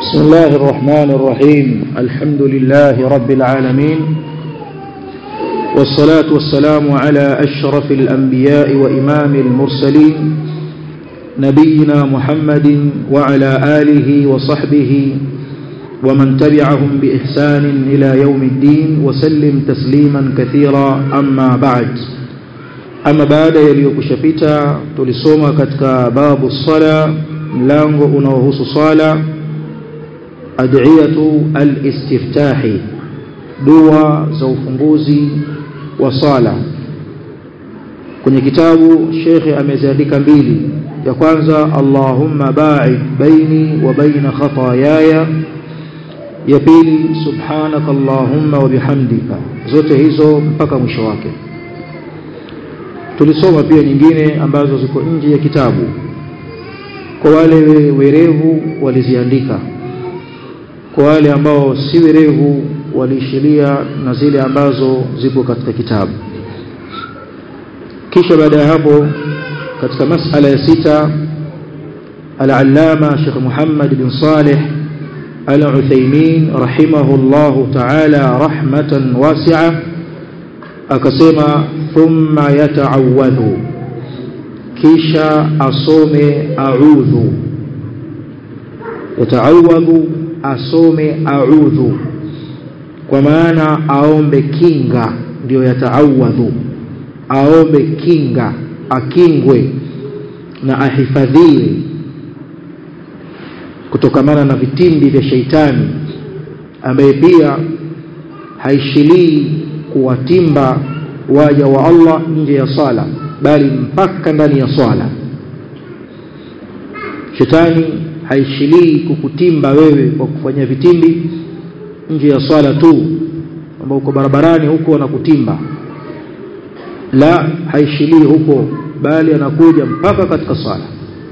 بسم الله الرحمن الرحيم الحمد لله رب العالمين والصلاة والسلام على أشرف الأنبياء وإمام المرسلين نبينا محمد وعلى آله وصحبه ومن تبعهم بإحسان إلى يوم الدين وسلم تسليما كثيرا أما بعد أما بعد يليوكشفتا تلسوما كتك باب الصلاة mlango unaohusu swala ad'iyatu al-istiftahi dua za ufunguzi wa swala kwenye kitabu shekhe ameziandika mbili ya kwanza Allahumma ba'id baini wa baina khataayaya ya pili subhanaka Allahumma wa bihamdika zote hizo mpaka mwisho wake tulisoma pia nyingine ambazo ziko nje ya kitabu kwa wale werevu waliziandika kwa wale ambao si werevu waliishilia na zile ambazo zipo katika kitabu kisha baada ya hapo katika masala ya sita al-allama Sheikh Muhammad bin Saleh al-Uthaymeen rahimahullah ta'ala rahmatan wasi'a akasema thumma yata'awwadhu kisha asome a'udhu yataawadhu asome a'udhu kwa maana aombe kinga ndio yataawadhu aombe kinga akingwe na ahifadhiwe kutokamana na vitimbi vya sheitani ambaye pia haishilii kuwatimba waja wa Allah nje ya sala bali mpaka ndani ya swala shetani haishilii kukutimba wewe kwa kufanyia vitimbi nje ya swala tu ambao uko barabarani huko anakutimba la haishilii huko bali anakuja mpaka katika swala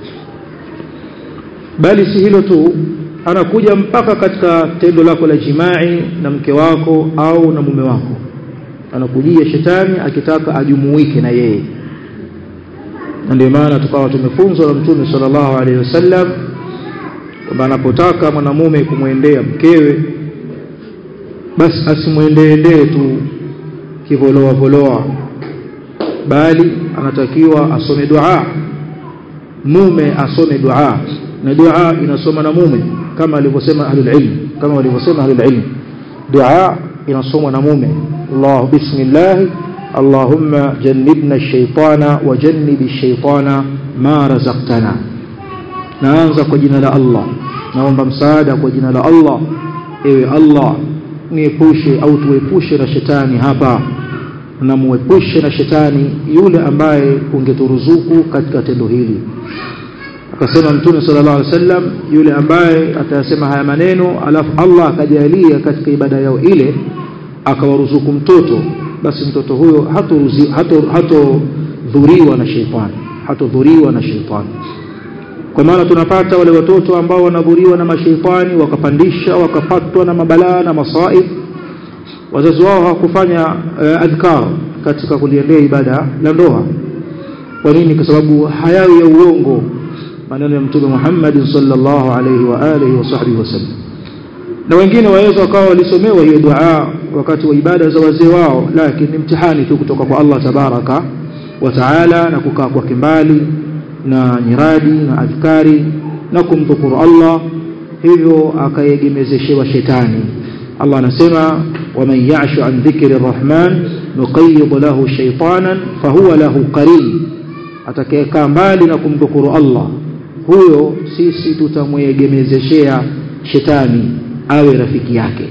bali si hilo tu anakuja mpaka katika tendo lako la jimai na mke wako au na mume wako anakujia shetani akitaka ajumuike na yeye na ndio maana tukawa tumefunzwa na Mtume sallallahu alaihi wasallam kwamba anapotaka mwanamume kumwendea mkewe basi asimwendeendee tu kivoloa voloa bali anatakiwa asome dua mume asome dua na dua inasoma na mume kama alivyosema ahlul ilm kama walivyosema ahlul ilm dua inasomwa na mume Allah bismillah اللهم جنبنا الشيطان وجنب الشيطان ما رزقتنا naanza kwa jina la Allah naomba msaada kwa jina la Allah ewe Allah niepushe au tuepushe na shetani hapa na muepushe na shetani yule ambaye ungeturuzuku katika tendo hili akasema mtume sallallahu alaihi wasallam yule ambaye atayasema haya maneno alafu Allah akajalia katika ibada yao ile akawaruzuku mtoto basi mtoto huyo hatodhuriwa na sheitani hatodhuriwa na sheitani kwa maana tunapata wale watoto ambao wanadhuriwa na masheitani wakapandisha wakapatwa na mabalaa na masaib wazazi wao hawakufanya uh, adhkar katika kuliendea ibada la ndoa kwa nini kwa sababu hayawi ya uongo maneno ya mtume Muhammad sallallahu alaihi wa alihi wa sahbihi wasallam na wengine waweza wakawa walisomewa hiyo dua wakati wa ibada za wazee wao lakini mtihani tu kutoka kwa Allah tabaraka wa taala na kukaa kwake mbali na nyiradi na adhkari na kumdhukuru Allah hivyo akaegemezeshewa shetani Allah anasema waman ya'shu an dhikri arrahman nuqayyid lahu shaytanan fahuwa lahu qarin atakayekaa mbali na kumdhukuru Allah huyo sisi tutamwegemezeshea shetani awe rafiki yake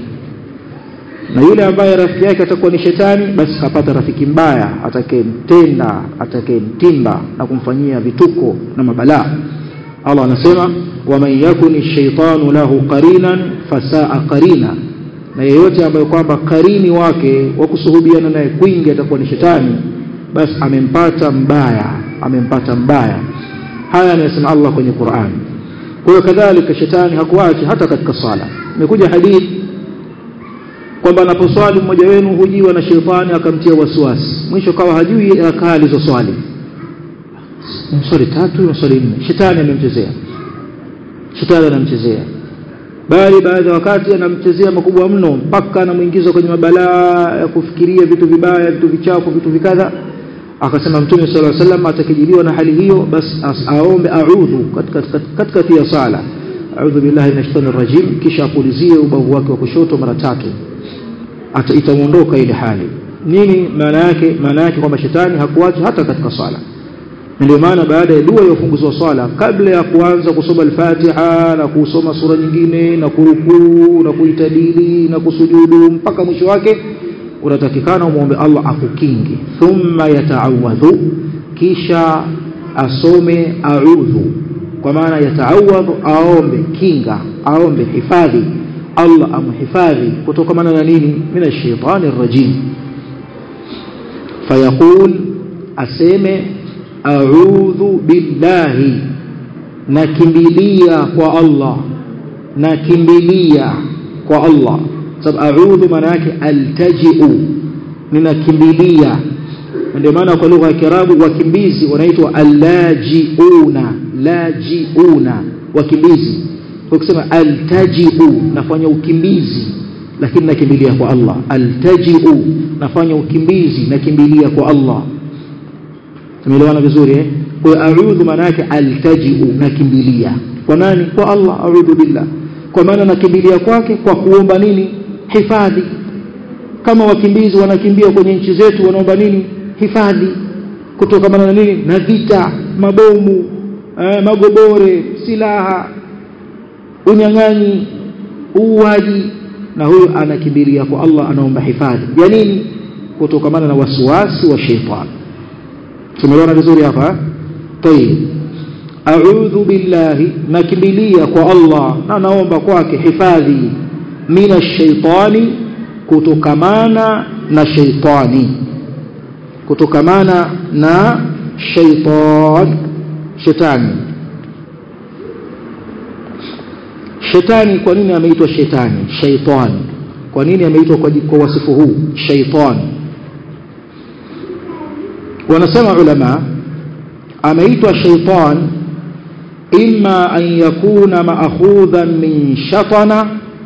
na yule ambaye rafiki yake atakuwa ni shetani basi kapata rafiki mbaya atakayemtenda atakayemtimba na kumfanyia vituko na mabalaa Allah anasema waman yakuni shaitanu lahu qarinan fasaa qarina na yeyote ambaye kwamba karini wake wa kusuhubiana naye kwingi atakuwa ni shetani basi amempata mbaya amempata mbaya haya anasema Allah kwenye Qur'an kwa hiyo kadhalika shetani hakuachi hata katika sala imekuja hadithi kwamba anaposwali mmoja wenu hujiwa na shetani akamtia wasiwasi mwisho kawa hajui rakaa alizoswali swali tatu na swali nne shetani amemchezea shetani anamchezea bali baadhi ya wakati anamchezea makubwa mno mpaka anamuingiza kwenye mabalaa ya kufikiria vitu vibaya vitu vichafu vitu vikadha akasema mtume sallallahu alaihi wasallam atakijiliwa na hali hiyo basi aombe a'udhu katika katikati ya sala a'udhu billahi minash shaitanir rajim kisha apulizie ubavu wake wa kushoto mara tatu itamuondoka ile hali nini maana yake maana yake kwamba shetani hakuacha hata katika sala ndio maana baada ya dua ya ufunguzi wa swala kabla ya kuanza kusoma al-Fatiha na kusoma sura nyingine na kurukuu na kuitadili na kusujudu mpaka mwisho wake unatakikana umuombe Allah akukinge thumma yata'awadhu kisha asome a'udhu kwa maana yata'awadhu aombe kinga aombe hifadhi Allah amhifadhi kutokana na nini mina shaitani rajim fayaqul aseme a'udhu billahi nakimbilia kwa Allah nakimbilia kwa Allah sababu a'udhu maana yake altaji'u ninakimbilia ndio maana kwa lugha ya Kiarabu wakimbizi wanaitwa allajiuna lajiuna wakimbizi ukisema altaji'u nafanya ukimbizi lakini nakimbilia kwa Allah altaji'u nafanya ukimbizi nakimbilia kwa Allah tumeelewana vizuri eh kwa a'udhu maana yake altaji'u nakimbilia kwa nani kwa Allah a'udhu billah kwa maana nakimbilia kwake kwa kuomba nini hifadhi kama wakimbizi wanakimbia kwenye nchi zetu wanaomba nini hifadhi kutokana na nini na vita mabomu eh, magobore silaha unyang'anyi uuaji na huyo anakimbilia kwa Allah anaomba hifadhi ya nini kutokana na wasiwasi wa shetani tumeona vizuri hapa tayib a'udhu billahi nakimbilia kwa Allah na naomba kwake hifadhi mina shaitani kutokamana na shaitani kutokamana na shaitan shetani shetani kwa nini ameitwa shetani shaitani kwa nini ameitwa kwa, kwa wasifu huu shaitani wanasema ulama ameitwa shaitan imma an yakuna maakhudhan min shatana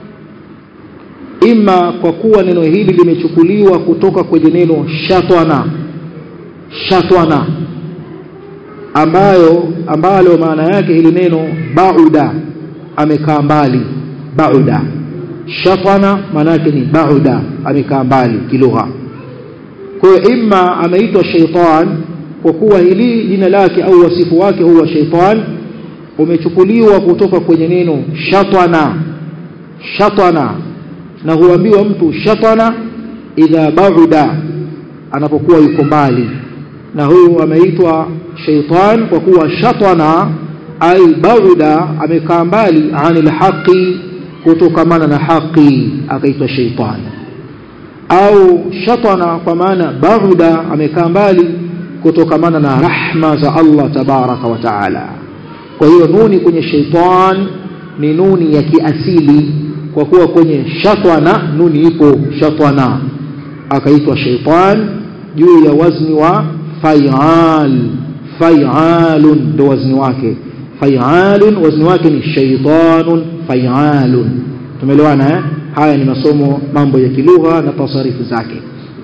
imma kwa kuwa neno hili limechukuliwa kutoka kwenye neno shatwana shatwana ambayo ambalo maana yake hili neno bauda amekaa mbali bauda shatwana maana yake ni bauda amekaa mbali kilugha kwa hiyo imma ameitwa shaitan kwa kuwa hili jina lake au wasifu wake huwa shaitan umechukuliwa kutoka kwenye neno shatwana shatwana na huambiwa mtu shatwana idha bauda anapokuwa yuko mbali na huyu ameitwa shaitan kwa kuwa shatwana ai bauda amekaa mbali anil haqi kutokamana na haqi akaitwa shaitan au shatana kwa maana bauda amekaa mbali kutokamana na rahma za Allah tabaraka wa taala kwa hiyo nuni kwenye shaitan ni nuni ya kiasili kwa kuwa kwenye shatwana nuni ipo shatwana akaitwa shaitan juu ya wazni wa fayal fayalun ndo wazni wake fayalun wazni wake ni shaitanun fayalun tumeelewana eh haya ni masomo mambo ya kilugha na tasarifu zake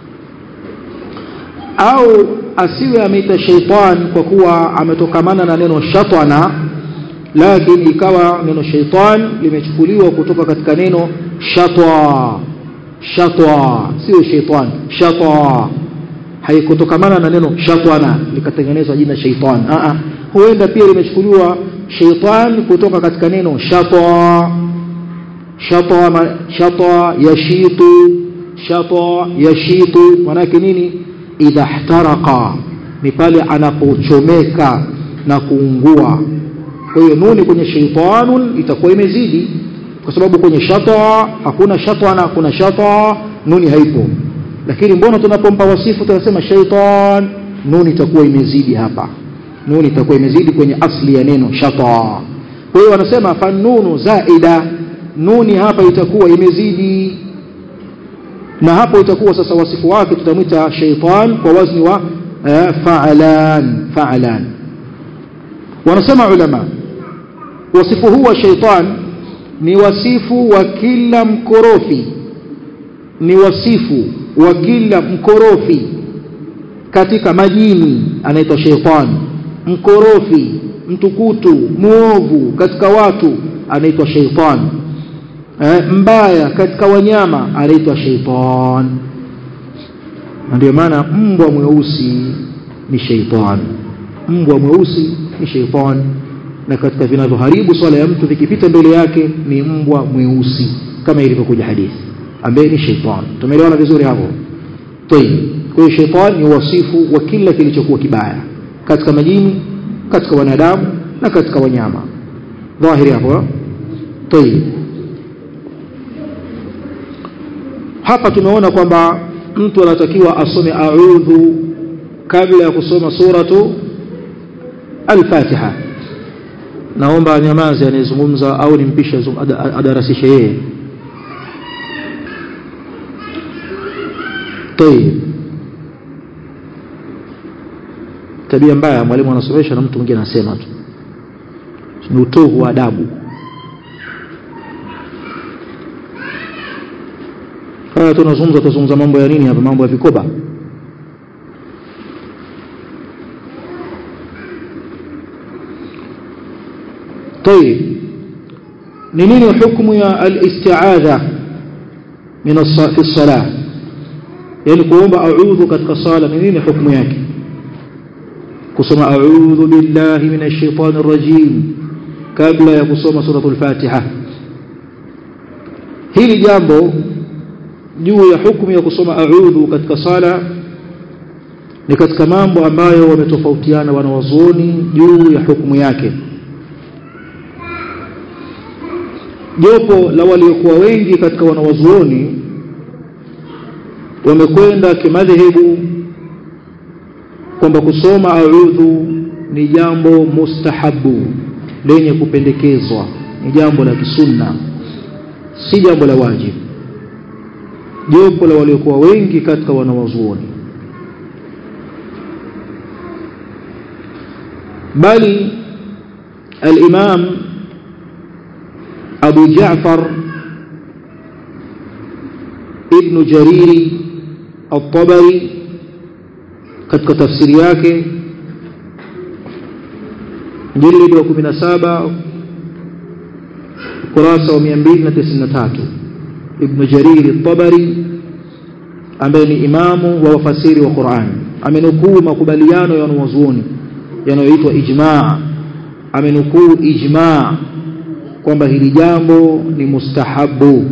au asiwe ameita shaitan kwa kuwa ametokamana na neno shatana lakini ikawa neno shaitan limechukuliwa kutoka katika neno shatwa shatwa sio shaitan shatwa haikutokamana na neno shatwana likatengenezwa jina shaitan a a huenda pia limechukuliwa shaitan kutoka katika neno shatwa shatwa shatwa yashitu shatwa yashitu manake nini idha ihtaraqa ni pale anapochomeka na kuungua kwa hiyo nuni kwenye shaitanun itakuwa imezidi kwa sababu kwenye shatwa hakuna shatwa na hakuna shatwa nuni haipo lakini mbona tunapompa wasifu tunasema shaitan nuni itakuwa imezidi hapa nuni itakuwa imezidi kwenye asli ya neno shatwa kwa hiyo wanasema fanunu zaida nuni hapa itakuwa imezidi na hapo itakuwa sasa wasifu wake tutamwita shaitan kwa wazni wa eh, fa'alan fa'alan wanasema ulama wasifu huu wa shaitan ni wasifu wa kila mkorofi ni wasifu wa kila mkorofi katika majini anaitwa sheitani mkorofi mtukutu muovu katika watu anaitwa sheitani eh, mbaya katika wanyama anaitwa sheitan na ndio maana mbwa mweusi ni sheitan mbwa mweusi ni sheitan na katika vinavyoharibu swala ya mtu vikipita mbele yake ni mbwa mweusi kama ilivyokuja hadithi ambaye ni sheitan tumeelewana vizuri hapo tayib kwa hiyo sheitan ni wasifu wa kila kilichokuwa kibaya katika majini katika wanadamu na katika wanyama dhahiri hapo tayib hapa tumeona kwamba mtu anatakiwa asome a'udhu kabla ya kusoma suratu al-Fatiha naomba nyamaze anayezungumza au nimpishe adarasishe yeye tayib tabia mbaya mwalimu anasomesha na mtu mwingine anasema tu ni utovu wa adabu haya tunazungumza tuzungumza mambo ya nini hapa mambo ya vikoba طيب ni nini hukumu ya al-isti'adha min fi as-salah yani kuomba a'udhu katika sala ni nini hukumu yake kusoma a'udhu billahi minash shaitanir rajim kabla ya kusoma suratul fatiha hili jambo juu ya hukumu ya kusoma a'udhu katika sala ni katika mambo ambayo wametofautiana wanawazuoni juu ya hukumu yake jopo la waliokuwa wengi katika wanawazuoni wamekwenda kimadhehebu kwamba kusoma a'udhu ni jambo mustahabu lenye kupendekezwa ni jambo la kisunna si jambo la wajibu jopo la waliokuwa wengi katika wanawazuoni bali al-Imam Abu Ja'far Ibn Jariri At-Tabari katika tafsiri yake jilid wa 17 kurasa wa 293 Ibn Jarir At-Tabari ambaye ni imamu wa wafasiri wa Qur'an amenukuu makubaliano ya wanazuoni yanayoitwa ijma' amenukuu ijma' kwamba hili jambo ni mustahabu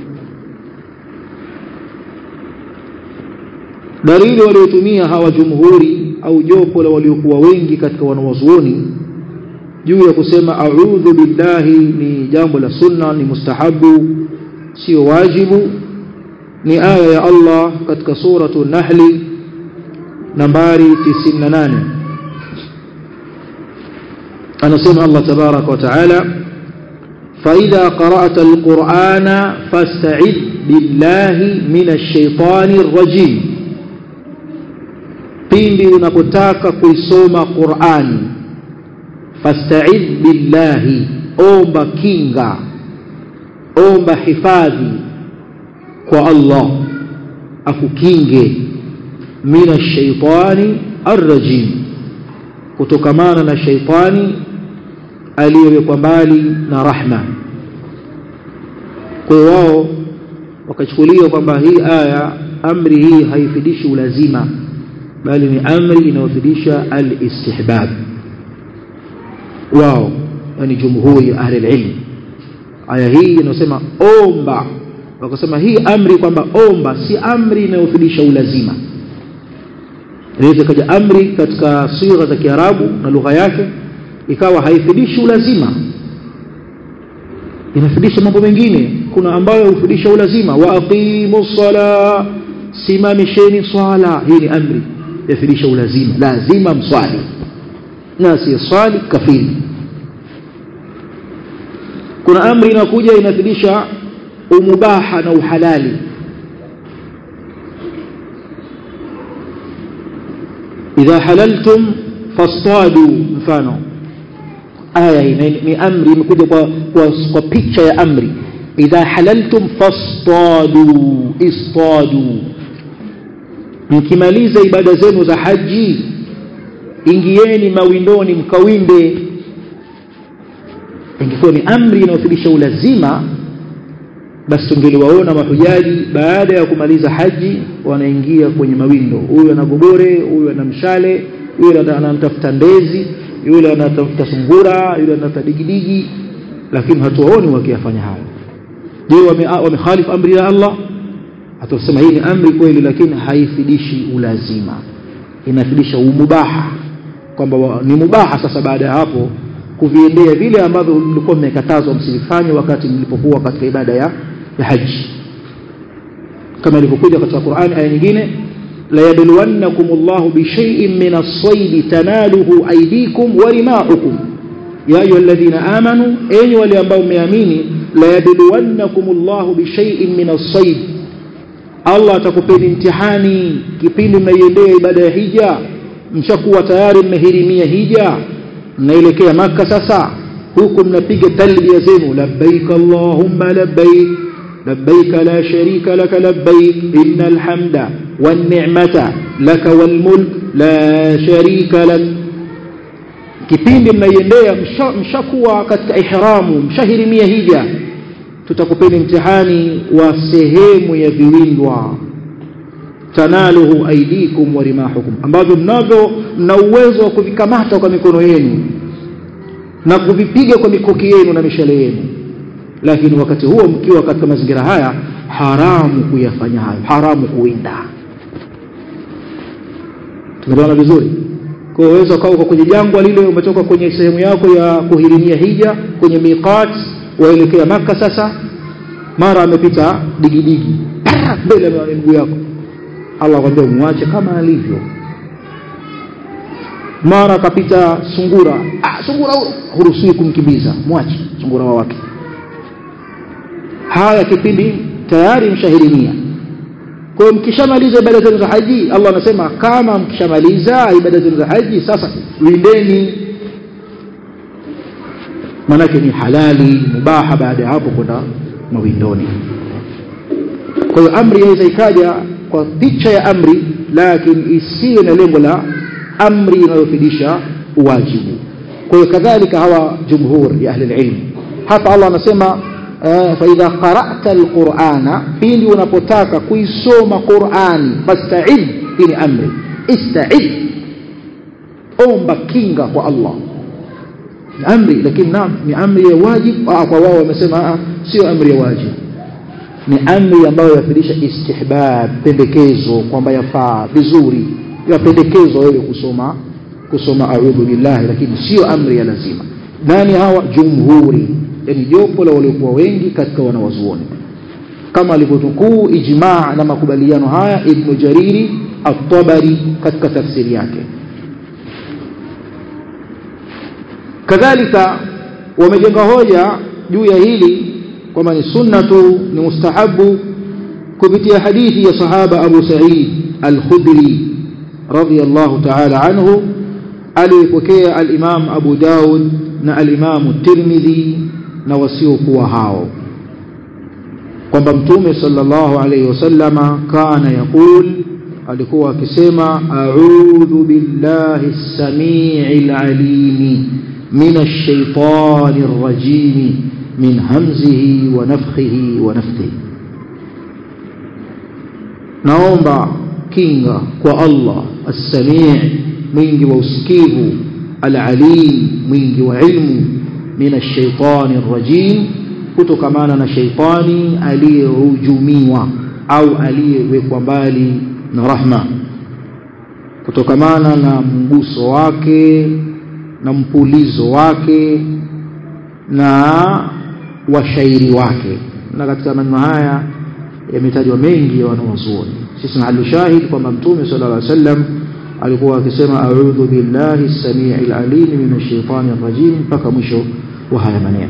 dalili waliotumia hawa jumhuri au jopo la waliokuwa wengi katika wanawazuoni juu ya kusema a'udhu billahi ni jambo la sunna ni mustahabu sio wajibu ni aya ya Allah katika suratu Nahli nambari 98 anasema Allah tabarak wa taala فإذا قرأت القرآن فاستعذ بالله من الشيطان الرجيم pindi unapotaka kuisoma Qur'an fasta'idh billahi omba kinga omba hifadhi kwa Allah akukinge mina shaitani arrajim kutokamana na shaitani aliyewekwa mbali na rahma kwa wao wakachukulia kwamba hii aya amri hii haifidishi ulazima bali ni amri inayofidisha al-istihbab wao yani jumhuri ya ahli ilm aya hii inasema omba wakasema hii amri kwamba omba si amri inayofidisha ulazima inaweza kaja amri katika sigha za Kiarabu na lugha yake ikawa haifidishi ulazima inafidisha mambo mengine kuna ambayo hufidisha ulazima wa aqimu sala simamisheni swala hii ni amri yafidisha ulazima lazima mswali na si swali kafiri kuna amri inakuja inafidisha umubaha na uhalali idha halaltum fastadu mfano aya hii ni amri imekuja kwa, kwa, kwa picha ya amri idha halaltum fastadu istadu mkimaliza ibada zenu za haji ingieni mawindoni mkawinde ingekuwa ni amri inayothibitisha ulazima basi tungeliwaona mahujaji baada ya kumaliza haji wanaingia kwenye mawindo huyu ana gogore huyu ana mshale yule anamtafuta ndezi yule anatafuta sungura yule anatafuta digidigi lakini hatuwaoni wakiyafanya hayo je wamekhalifu amri ya Allah atasema hii ni amri kweli lakini haifidishi ulazima inafidisha umubaha kwamba ni mubaha sasa baada ya hapo kuviendea vile ambavyo mlikuwa mmekatazwa msivifanye wakati mlipokuwa katika ibada ya, ya haji kama ilivyokuja katika Qur'ani aya nyingine la yabluwannakum Allahu bi shay'in min as-sayd tanaluhu aydikum wa rimahukum ya ayyuhalladhina amanu enyi wale ambao mmeamini la yabluwannakum Allahu bi shay'in min as-sayd Allah atakupeni mtihani kipindi mnaiendea ibada ya hija mshakuwa tayari mmehirimia hija mnaelekea maka sasa huku mnapiga talbia zenu labbaik allahumma labbaik labbaik la sharika laka labbaik innal hamda wan ni'mata laka wal mulk la sharika lak kipindi mnaiendea mshakuwa katika ihramu mshahirimia hija tutakupeni mtihani wa sehemu ya viwindwa tanaluhu aidikum wa rimahukum ambavyo mnavyo mna uwezo wa kuvikamata kwa mikono yenu na kuvipiga kwa mikuki yenu na mishale yenu lakini wakati huo mkiwa katika mazingira haya haramu kuyafanya hayo haramu kuwinda tumeelewana vizuri kwa hiyo waweza ukawa kwenye jangwa lile umetoka kwenye sehemu yako ya kuhirimia hija kwenye miqat waelekea maka sasa mara amepita digidigi mbele ya miguu yako Allah akwambia muache kama alivyo mara akapita sungura ah sungura huruhusiwi kumkimbiza mwache sungura wa wake haya kipindi tayari mshahirimia kwa hiyo mkishamaliza ibada zenu za haji Allah anasema kama mkishamaliza ibada zenu za haji sasa windeni manake ni halali mubaha baada ya hapo kwenda mawindoni kwa hiyo amri inaweza ikaja kwa picha ya amri lakini isiwe na lengo la amri inayofidisha uwajibu kwa hiyo kadhalika hawa jumhur ya ahli ilm hapa Allah anasema fa idha qara'ta alqur'ana pindi unapotaka kuisoma Qur'ani fasta'id hii ni amri ista'id omba kinga kwa Allah ni amri lakini naam ni amri ya wajib kwa wao wamesema sio amri ya wajib ni amri ambayo yafundisha istihbab pendekezo kwamba yafaa vizuri yapendekezwa wewe kusoma kusoma a'udhu billahi lakini sio amri ya lazima nani hawa jumhuri yani jopo la waliokuwa wengi katika wanawazuoni kama alivyotukuu ijmaa na makubaliano haya ibn jariri at-tabari katika tafsiri yake kadhalika wamejenga hoja juu ya hili kwamba ni sunnatu ni mustahabu kupitia hadithi ya sahaba Abu Sa'id al-Khudri radiyallahu ta'ala anhu aliyepokea al-Imam Abu Daud na al-Imam Tirmidhi na wasiokuwa hao kwamba mtume sallallahu alayhi wasallama kana yakul alikuwa akisema a'udhu billahi as-sami'il 'alim min ash-shaytanir rajim min hamzihi wa nafthihi wa nafthihi naomba kinga kwa Allah as-sami' mwingi wa usikivu al-alim mwingi wa ilmu min ash-shaytanir rajim kutokamana na shaitani aliyehujumiwa au aliyewekwa mbali na rahma kutokamana na mguso wake na mpulizo wake na washairi wake na katika maneno haya yametajwa mengi ya wanawazuoni sisi na shahid kwamba mtume sallallahu alaihi wasallam alikuwa akisema a'udhu billahi as-sami'il alim minash shaitani rajim mpaka mwisho wa haya maneno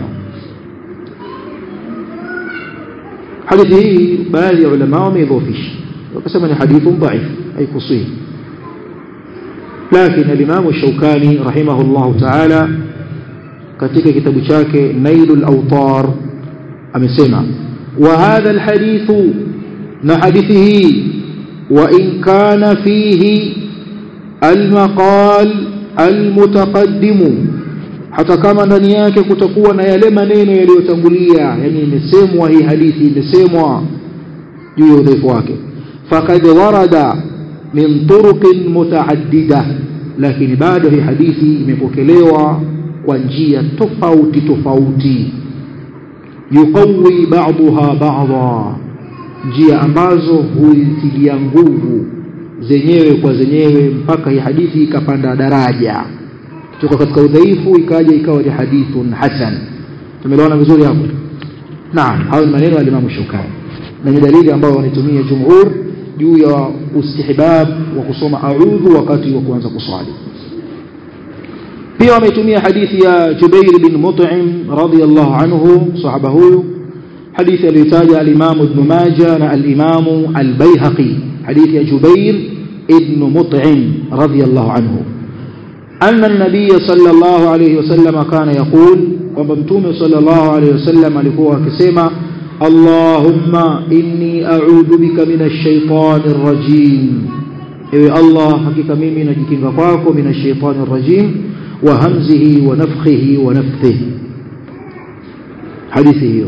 hadithi hii baadhi ya ulama wameidhofisha wakasema ni hadithu dhaif haikusihi لكن الإمام الشوكاني رحمه الله تعالى katika kitabu chake nailul awtar amesema wa hadha alhadithu na hadithi hii wa in kana fihi almaqal almutaqaddimu hata kama ndani yake kutakuwa na yale maneno yaliyotangulia yani imesemwa hii hadithi imesemwa juu ya udhaifu wake faqad warada min turuqin mutaaddida lakini bado hii hadithi imepokelewa kwa njia tofauti tofauti yuqawi ba'daha ba'dha njia ambazo huitilia nguvu zenyewe kwa zenyewe mpaka hii hadithi ikapanda daraja kutoka katika udhaifu ikaja ikawa ni hadithun hasan tumeelewana vizuri hapo naam hayo ni maneno ya Imam Shukani na ni dalili ambayo wanaitumia jumhur juu ya istihbab wa kusoma a'udhu wakati wa kuanza kuswali pia wameitumia hadithi ya Jubair bin Mut'im radiyallahu anhu sahaba huyu hadithi aliyotaja al-Imam Ibn Majah na al-Imam al-Baihaqi hadithi ya Jubair ibn Mut'im radiyallahu anhu أن النبي صلى الله عليه وسلم كان يقول وممتوم صلى الله عليه وسلم alikuwa akisema اللهم إني أعوذ بك من الشيطان الرجيم ewe Allah hakika mimi najikinga kwako min ash-shaytan ar-rajim wa hamzihi wa nafthihi wa nafthihi hadithi hiyo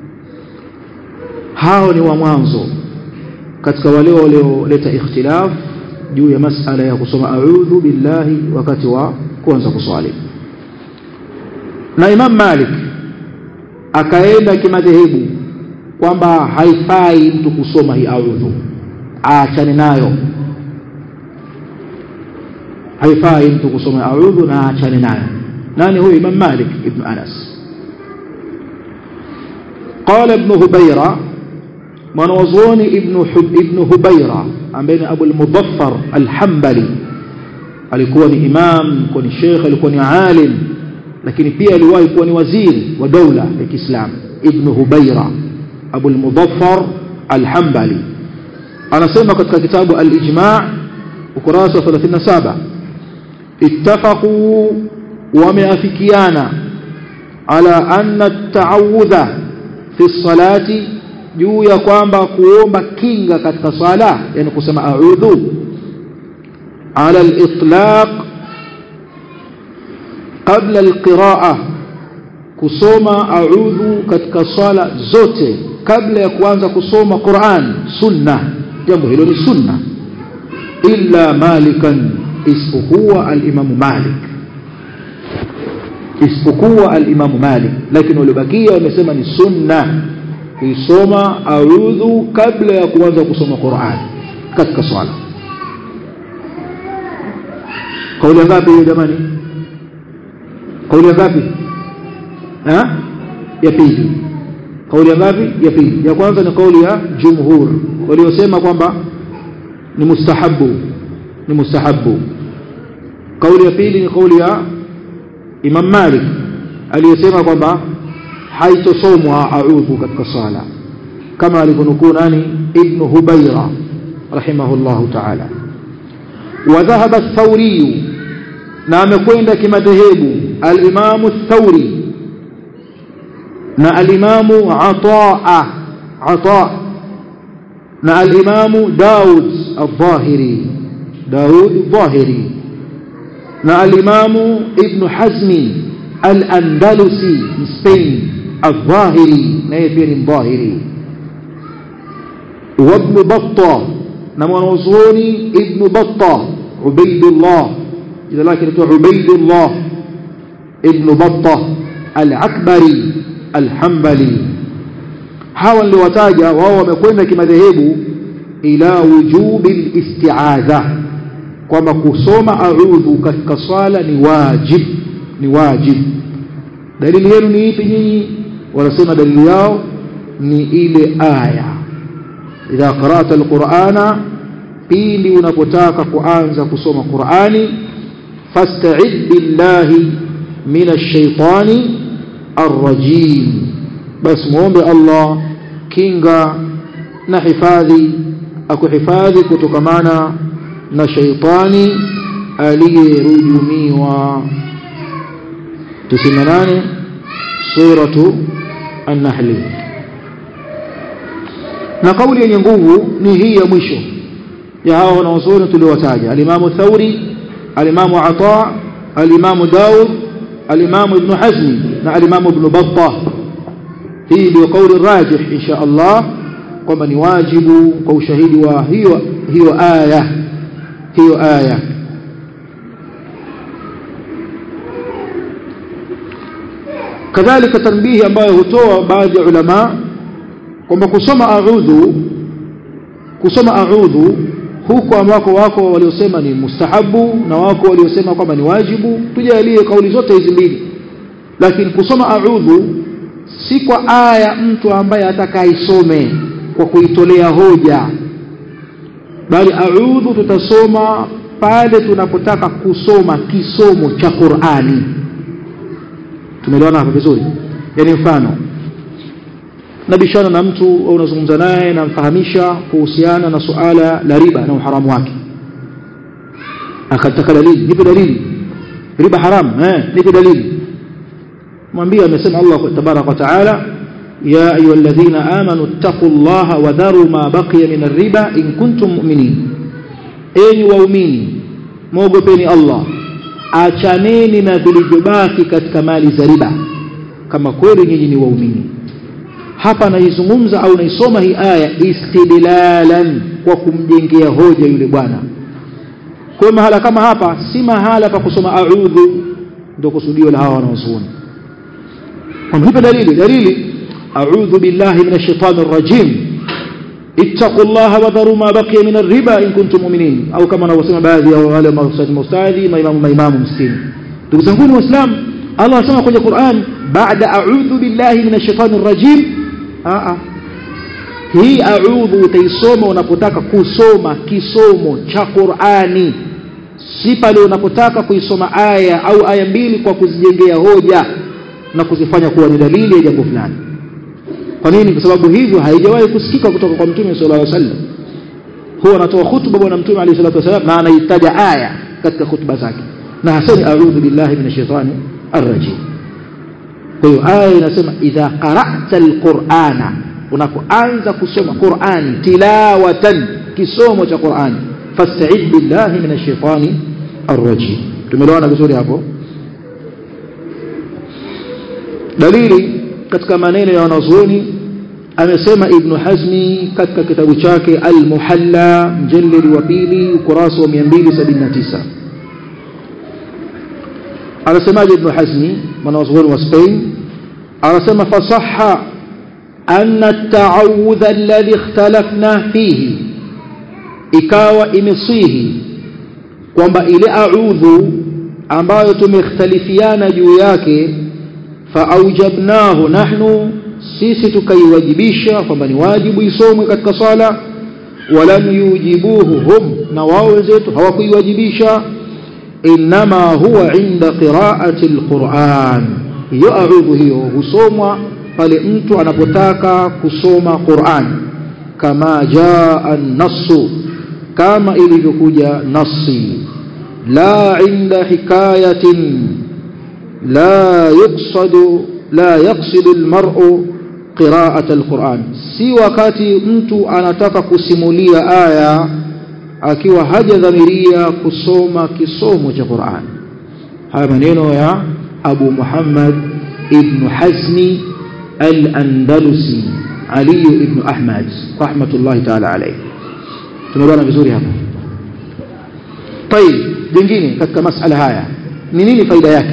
hao ni wa mwanzo katika wale walioleta ikhtilaf juu ya masala ya kusoma a'udhu billahi wakati wa kuanza kuswali na Imam Malik akaenda kimadhehebu kwamba haifai mtu kusoma hii a'udhu aachane nayo haifai mtu kusoma a'udhu na aachane nayo nani huyo Imam Malik ibn Anas قال ابن هبيرة mwanazuoni ibn ibn Hubaira ambaye ni Abu al-Mudaffar al-Hanbali alikuwa ni imam alikuwa ni sheikh alikuwa ni alim lakini pia aliwahi kuwa ni waziri wa dola ya Kiislamu ibn Hubaira Abu al-Mudaffar al-Hanbali anasema katika kitabu al-Ijma' ukurasa 37 ittafaqu wameafikiana ala anna at-ta'awudha fi as-salati juu ya kwamba kuomba kinga katika sala yani kusema a'udhu ala al-itlaq qabla al-qira'a kusoma a'udhu katika sala zote kabla ya kuanza kusoma Qur'an sunna jambo hilo ni sunna illa malikan isipokuwa al-imam Malik isipokuwa al-imam Malik lakini waliobakia wamesema ni sunna kuisoma a'udhu kabla ya kuanza kusoma Qur'an katika swala kauli ngapi hiyo jamani kauli ngapi ha ya pili kauli ngapi ya pili ya kwanza ni kauli ya jumhur waliosema kwamba ni mustahabu ni mustahabu kauli ya pili ni kauli ya Imam Malik aliyesema kwamba haitosomwa a'udhu katika sala kama alivyonukuu nani ibn Hubayra rahimahullahu ta'ala wa dhahaba ath-Thawri na amekwenda kimadhehebu al-Imam ath-Thawri na al-Imam Ataa Ataa na al-Imam Daud al-Zahiri Daud al-Zahiri na al-Imam Ibn Hazmi al-Andalusi Spain الظاهري naye pia ni mdhahiri وابن بطة na mwanazuoni ibn Battah Ubaidullah jina lake ni Ubaidullah ibn Battah al-Akbari al-Hanbali hawa niliwataja wao wamekwenda kimadhehebu ila wujubi al-isti'adha kwamba kusoma a'udhu katika swala ni wajib ni wajib dalili yenu ni ipi nyinyi wanasema dalili yao ni ile aya idha qara'ta alqur'ana pindi unapotaka kuanza kusoma Qur'ani fasta'id billahi minash shaitani arrajim bas muombe Allah kinga na hifadhi akuhifadhi kutokamana na shaitani aliyerujumiwa 98 suratu an-nahl na kauli yenye nguvu ni hii ya mwisho ya hao wanaozuoni tuliowataja alimamu thauri alimamu ata alimamu daud alimamu ibn hazmi na alimamu ibn battah hii ndio kauli rajih insha Allah kwamba ni wajibu kwa ushahidi wa hiyo hiyo aya hiyo aya kadhalika tanbihi ambayo hutoa baadhi ya ulama kwamba kusoma a'udhu kusoma a'udhu huko ambako wako waliosema ni mustahabu na wako waliosema kwamba ni wajibu tujalie kauli zote hizi mbili lakini kusoma a'udhu si kwa aya mtu ambaye atakaisome kwa kuitolea hoja bali a'udhu tutasoma pale tunapotaka kusoma kisomo cha Qur'ani tumeelewana hapo vizuri yani mfano nabishana na mtu au unazungumza naye namfahamisha kuhusiana na suala la riba na uharamu wake akataka dalili nipe dalili riba haram eh nipe dalili mwambie amesema Allah tabarak wa taala ya ayyuhalladhina amanu taqullaha wa dharu ma baqiya min ar-riba in kuntum mu'minin enyi waumini muogopeni Allah achaneni na vilivyobaki katika mali za riba kama kweli nyinyi ni waumini hapa naizungumza au naisoma hii aya istidlalan kwa kumjengea hoja yule bwana kwa mahala kama hapa si mahala pa kusoma a'udhu ndio kusudio la hawa wanaozuoni wamhipe dalili dalili a'udhu billahi minash shaitani rrajim ittaqullaha wa dharu ma baqiya min ar-riba in kuntum mu'minin au kama wanavyosema baadhi ya wale maustadhi maustadhi maimamu maimamu msikini ndugu zangu waislamu Allah anasema kwenye Qur'an baada a'udhu billahi minash shaitani rrajim a hii a'udhu utaisoma unapotaka kusoma kisomo cha Qur'ani si pale unapotaka kuisoma aya au aya mbili kwa kuzijengea hoja na kuzifanya kuwa ni dalili ya jambo fulani kwa nini kwa sababu hivyo haijawahi kusikika kutoka kwa mtume sallallahu alaihi wasallam huwa anatoa hutuba bwana mtume alayhi salatu wasallam na anaitaja aya katika hutuba zake na hasani a'udhu billahi minash shaitani arrajim kwa hiyo aya inasema idha qara'ta alqur'ana unapoanza kusoma Qur'ani tilawatan kisomo cha Qur'ani fasta'id billahi minash shaitani arrajim tumeelewana vizuri hapo dalili katika maneno ya wanazuoni amesema ibn Hazmi katika kitabu chake Al-Muhalla mjallid wa pili ukurasa wa 279 anasemaje ibn Hazmi mwanazuoni wa Spain anasema fasaha anna at-ta'awudha alladhi ikhtalafna fihi ikawa imesihi kwamba ile a'udhu ambayo tumekhtalifiana juu yake faaujabnahu nahnu sisi tukaiwajibisha kwamba ni wajibu isomwe katika swala walam yujibuhu hum na wao wenzetu hawakuiwajibisha inma huwa inda qiraati alquran hiyo a'udhu hiyo husomwa pale mtu anapotaka kusoma Qur'an kama jaa an-nassu kama ilivyokuja nasi la inda hikayatin لا يقصد لا يقصد المرء قراءة القرآن si wakati mtu anataka kusimulia aya akiwa hajadhamiria kusoma kisomo cha Qur'an haya maneno ya Abu Muhammad ibn Hazmi al-Andalusi Ali ibn Ahmad rahmatullahi ta'ala alayhi tumeona vizuri hapa طيب jingine katika masala haya ni nini faida yake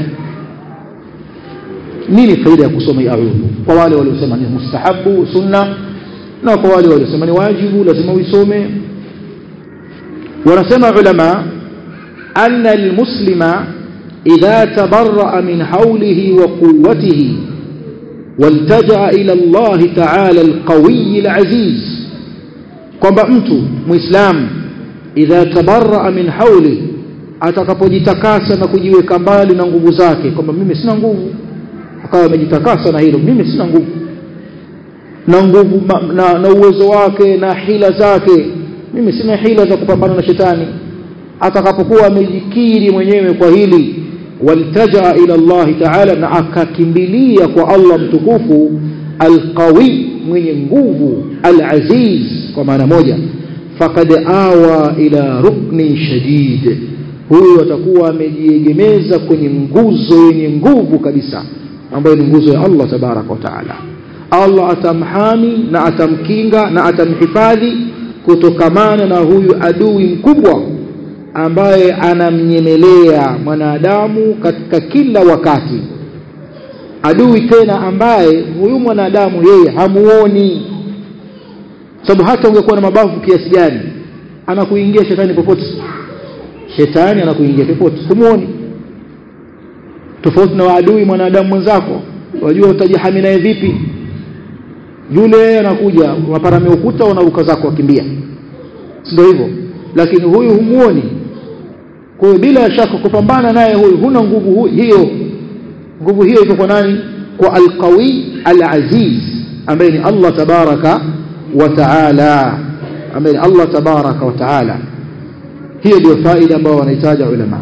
nini faida ya kusoma hii a'udhu kwa wale waliosema ni mustahabu sunna na kwa wale waliosema ni wajibu lazima uisome wanasema ulama anna almuslima idha tabarra min hawlihi wa quwwatihi والتجأ إلى الله تعالى القوي العزيز kwamba mtu muislamu idha tabarra min hawli atakapojitakasa na kujiweka mbali na nguvu zake kwamba mimi sina nguvu akawa amejitakasa na hilo mimi sina nguvu na nguvu na, na uwezo wake na hila zake mimi sina hila za kupambana na shetani atakapokuwa amejikiri mwenyewe kwa hili waltajaa ila Allah ta'ala na akakimbilia kwa Allah mtukufu alqawi mwenye nguvu alaziz kwa maana moja faqad awa ila ruknin shadid huyu atakuwa amejiegemeza kwenye nguzo yenye nguvu kabisa ambayo ni nguzo ya Allah tabaraka wa taala Allah atamhami na atamkinga na atamhifadhi kutokamana na huyu adui mkubwa ambaye anamnyemelea mwanadamu katika kila wakati adui tena ambaye huyu mwanadamu yeye hamuoni sababu hata ungekuwa na mabavu kiasi gani anakuingia shetani popote shetani anakuingia popote humuoni tofauti na adui mwanadamu mwenzako wajua utajihami naye vipi yule anakuja unaparamia ukuta unaruka zako wakimbia ndio hivyo lakini huyu humuoni kwa hiyo bila shaka kupambana naye huyu huna nguvu hiyo nguvu hiyo iko kwa nani kwa alqawi alaziz ambaye ni Allah tabaraka wa taala ambaye ni Allah tabaraka wa taala hiyo ndio faida ambayo wanahitaji ulama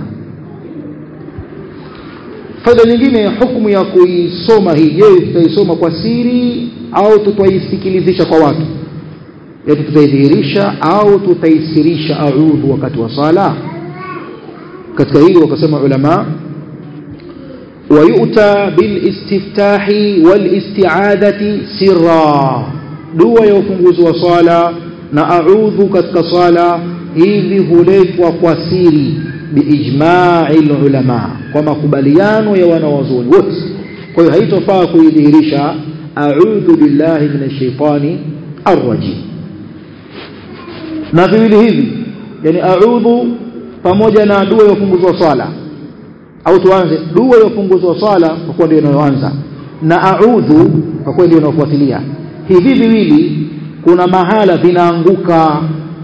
faida nyingine hukumu ya kuisoma hii je tutaisoma kwa siri au tutaisikilizisha kwa watu yaani tutaidhihirisha au tutaisirisha audhu wakati wa sala katika hili wakasema ulama ويؤتى بالاستفتاح والاستعاذة سرا dua ya ufunguzi wa swala na a'udhu katika swala hivi huletwa kwa siri biijma'i ulama kwa makubaliano ya wanawazuoni wote kwa hiyo haitofaa kuidhihirisha a'udhu billahi minash shaitani arrajim na viwili hivi yani a'udhu pamoja na dua ya ufunguzi wa swala au tuanze dua ya ufunguzi wa swala kwa kuwa ndio inayoanza na a'udhu kwa kuwa ndio inayofuatilia hivi viwili kuna mahala vinaanguka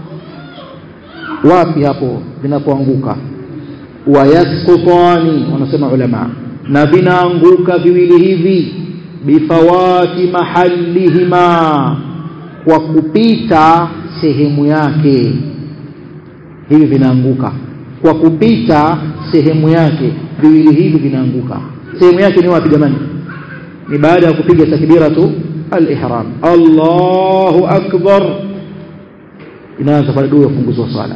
wapi hapo vinapoanguka wayaskutani wanasema ulama na vinaanguka viwili hivi bifawati mahallihima kwa kupita sehemu yake hivi vinaanguka kwa kupita sehemu yake viwili hivi vinaanguka sehemu yake ni wapi jamani ni baada ya kupiga takbiratu al-ihram Allahu akbar inaanza pale dua funguzo sala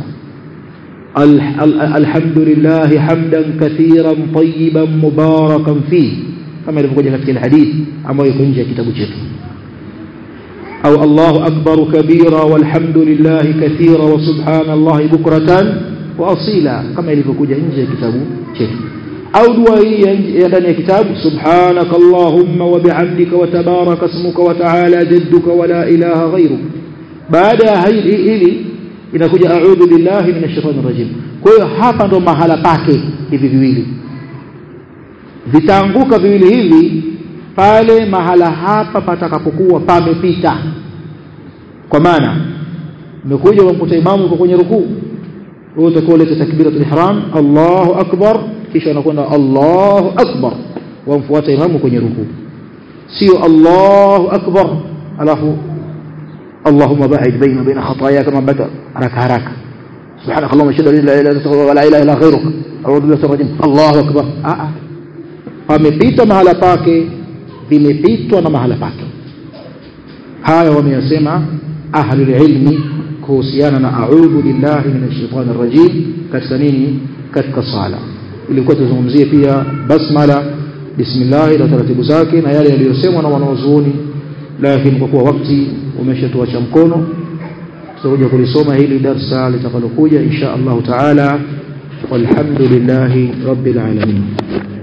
alhamdulillah hamdan kathiran tayyiban mubarakan fihi kama ilivyokuja katika hadithi ambayo iko nje ya kitabu chetu au Allahu akbar kabira walhamdulillah kathira wa subhanallahi bukratan wa asila kama ilivyokuja nje ya kitabu chetu au dua hii ya ndani ya kitabu subhanaka allahumma wa bihamdika wa tabaraka ismuka wa ta'ala jadduka wa la ilaha ghayruk baada ya hili inakuja a'udhu billahi minash shaitani rajim kwa hiyo hapa ndo mahala pake hivi viwili vitaanguka viwili hivi pale mahala hapa patakapokuwa pamepita kwa maana umekuja umkuta imamu yuko kwenye rukuu wewe utakuwa uleta takbiratul ihram Allahu akbar kisha unakwenda Allahu akbar wamfuata imamu kwenye rukuu sio Allahu akbar alafu اللهم باعد بيني وبين خطاياي كما بدا haraka haraka سبحانك اللهم اشهد ان لا اله الا انت ولا اله الا غيرك اعوذ بالله من الرجيم الله اكبر ah pamepita mahala pake vimepitwa na mahala pake haya wameyasema ahlul ilmi kuhusiana na a'udhu billahi minash shaitani rajim katika nini katika sala ilikuwa tuzungumzie pia basmala bismillah na taratibu zake na yale yaliyosemwa na wanaozuoni lakini kwa kuwa wakati umeshatuacha mkono tutakuja kulisoma hili darsa litakalokuja insha Allah taala walhamdulillahi rabbil alamin